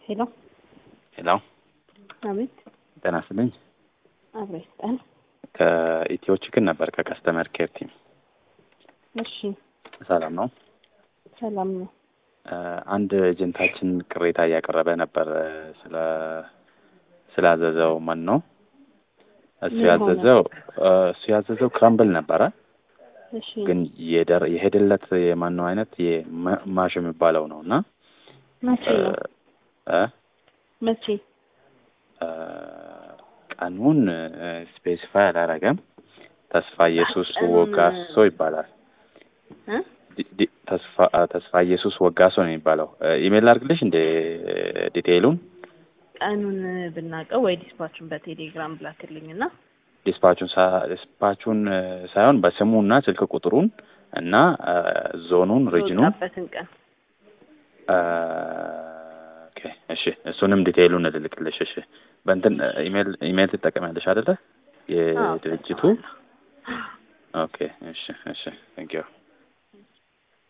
ሄሎ ሄሎ አቤት ጤና ይስጥልኝ። አብሮ ይስጠን። ከኢትዮ ችክን ነበር ከከስተመር ኬር ቲም። እሺ ሰላም ነው። ሰላም ነው። አንድ ኤጀንታችን ቅሬታ እያቀረበ ነበር ስለ ስላዘዘው ማን ነው እሱ ምን ሆነ? ያዘዘው እሱ ያዘዘው ክራምብል ነበረ እሺ ግን የደር የሄደለት የማን ነው አይነት የማሽ የሚባለው ነው እና መቼ ነው? እ መቼ? እ ቀኑን ስፔሲፋይ አላረገም። ተስፋ ኢየሱስ ቀኑን- ወጋሶ ይባላል። እ? ዲ- ዲ- ተስፋ ተስፋ ኢየሱስ ወጋሶ ነው የሚባለው። ኢሜል ላድርግልሽ እንደ ዲቴይሉን ቀኑን ብናውቀው ወይ ዲስፓቹን በቴሌግራም ብላክልኝና ዲስፓቹን ሳ- ዲስፓቹን ሳይሆን በስሙና ስልክ ቁጥሩን እና እ ዞኑን ሪጅኑን የወጣበትን ቀን እ ኦኬ እሺ እሱንም ዲቴይሉን እልልክልሽ። እሺ በእንትን ኢሜል ኢሜል ትጠቀሚያለሽ አይደለ? አዎ፣ የድርጅቱ እጠቀማለሁ። ኦኬ እሺ እሺ ቴንክ ዩ